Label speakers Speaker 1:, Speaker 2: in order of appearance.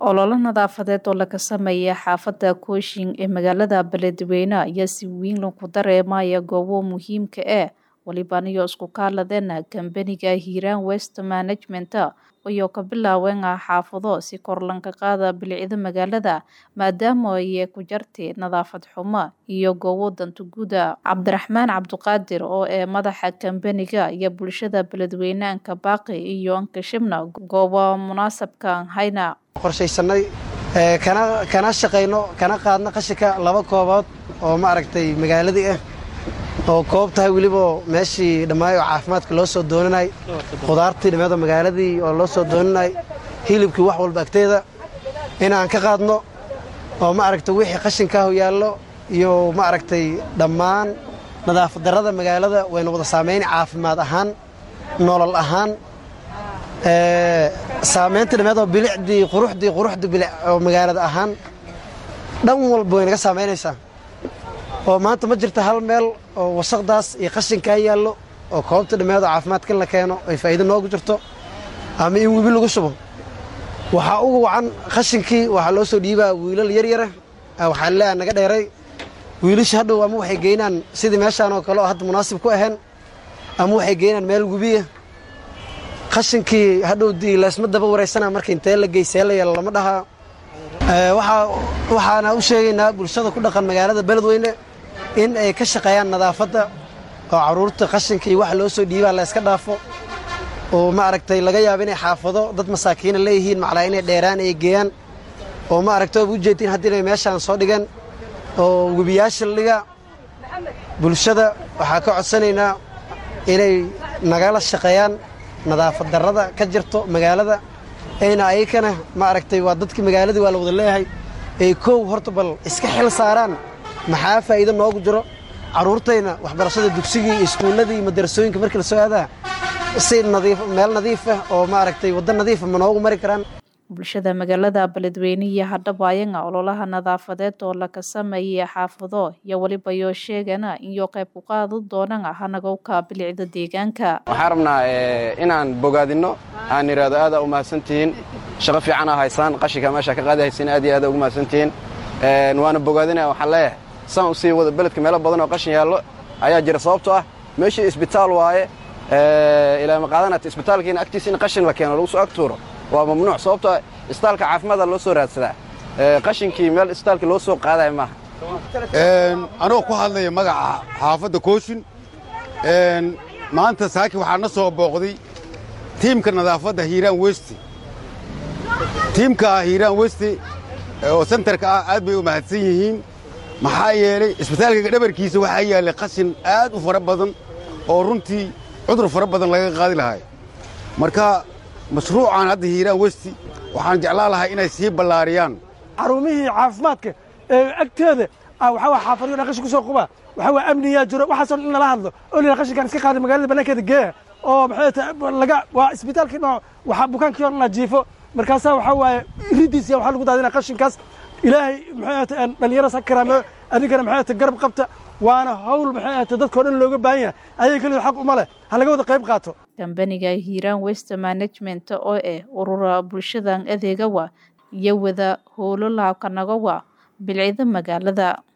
Speaker 1: ololo nadaafadeed oo laga sameeya xaafadda kooshin ee magaalada beledweyne ayaa si weyn lagu dareemaya goobo muhiimka ah walibaniyo isku kaaladeen kambaniga hiiraan west management ayoo ka bilaaween xaafado si kor lanka qaada bilicda magaalada maadaama ay ku jartay nadaafad xumo iyo goobo danta guuda cabdiraxmaan cabdiqaadir oo ee madaxa kambaniga iyo bulshada beledweyneanka baaqi iyo ankashibna goobo munaasabka hayna
Speaker 2: qorshaysanay kana shaqayno kana qaadno qashinka laba koobood oo maaragtay magaaladii ah oo koob tahay weliba meeshii dhammaayo caafimaadka loo soo doonanay khudaartii dhammeedo magaaladii oo loo soo doonanay hilibkii wax walba agteeda inaan ka qaadno oo maaragtay wixii qashinkaahu yaallo iyo maaragtay dhammaan nadaafad darrada magaalada wayna wada saamaynay caafimaad ahaan nolol ahaan saamaynta dhammeedoo bilicdii quruxdii quruxdii bilic oo magaalada ahaan dhan walba way naga saamaynaysaa oo maanta ma jirta hal meel oo wasaqdaas iyo qashinkaa yaallo oo koobta dhammeedoo caafimaadka in la keeno ay faa'iido noogu jirto ama in webi lagu shubo waxaa ugu wacan qashinkii waxaa loo soo dhiibaa wiilal yaryara waxaa leeyaha naga dheeray wiilasha hadhow ama waxay geynaan sidii meeshaan oo kale oo hadda munaasib ku ahayn ama waxay geynaan meel webiya qashinkii hadhow dii laysma daba wareysana marka intee la geysee la yeelo lama dhahaa waxaana u sheegaynaa bulshada ku dhaqan magaalada beledweyne in ay ka shaqeeyaan nadaafadda oo carruurta qashinka iyo waxa loo soo dhiibaa la yska dhaafo oo maaragtay laga yaabo inay xaafado dad masaakiina leeyihiin maclaa inay dheeraan ay geeyaan oo maaragtay oba ujeedtiin haddii inay meeshaan soo dhigeen oo webiyaasha la dhigaa bulshada waxaa ka codsanaynaa inay nagala shaqeeyaan nadaafad darrada ka jirto magaalada ayna ayakana maaragtay waa dadkii magaaladii waa la wada leeyahay ay koow horta bal iska xil saaraan maxaa faa'iido noogu jiro carruurtayna waxbarashada dugsigii iyo iskuulladii iyo madarasooyinka markii la soo aadaa si nadiif meel nadiif ah oo maaragtay waddo nadiifa ma noogu mari karaan
Speaker 1: bulshada magaalada beledweyne iyo hadhabaayanga ololaha nadaafadeed oo laga sameeyay xaafado iyo weliba yoo sheegana iyo qayb ku qaadi doonaan hanagowka bilicda deegaanka
Speaker 3: waxaan rabnaa inaan bogaadinno aan idhaahdo aadaa u mahadsantihiin shaqo fiicanaa haysaan qashinka meesha ka qaadi haysan aad iyo aada ugu mahadsantihiin waana bogaadinaya waxaan leeyahay saan u sii wada beledka meelo badan oo qashin yaallo ayaa jira sababto ah meeshii isbitaal waaye ilaa ma qaadanata isbitaalkiina agtiisa in qashin la keeno lagu soo agtuuro waa mamnuuc sababtoo isbitaalka caafimaada loo soo raadsadaa qashinkii meel isbitaalka loo soo qaadaya maaha
Speaker 4: anoo ku hadlaya magaca xaafadda kooshin maanta saaki waxaa na soo booqday tiimka nadaafadda hiiraan westi tiimka hiiraan westi oo sentarka ah aad bay u mahadsan yihiin maxaa yeelay isbitaalka dhabarkiisa waxaa yaallay qashin aad u fara badan oo runtii cudur fara badan laga qaadi lahay marka mashruucan hadda hiiraan westi waxaan jeclaan lahay inay sii ballaariyaan
Speaker 5: xarumihii caafimaadka ee agteeda waxaa waa xaafadyo dhan qashin ku soo quba waxaa waa amniyaa jiro waxaasoo in lala hadlo oo la qashinkaan iska qaada magaalada bannaankeeda geeya oo maxay tahay laga waa isbitaalkii dhinac waxaa bukaankii hor la jiifo markaasaa waxaa waaye riddiisa waxaa lagu daadinaa qashinkaas ilaahay maxay tahay dhallinyaradas ha karaameeyo adinkana maxay tahay garab qabta waana hawl maxay tahay dadkao dhan looga baahan yahay ayaga keliya xaq uma leh ha laga wada qayb qaato
Speaker 1: kambaniga hiiraan west management oo ah urura bulshadan adeegawa iyo wada howlo laabkanagowa bilcida magaalada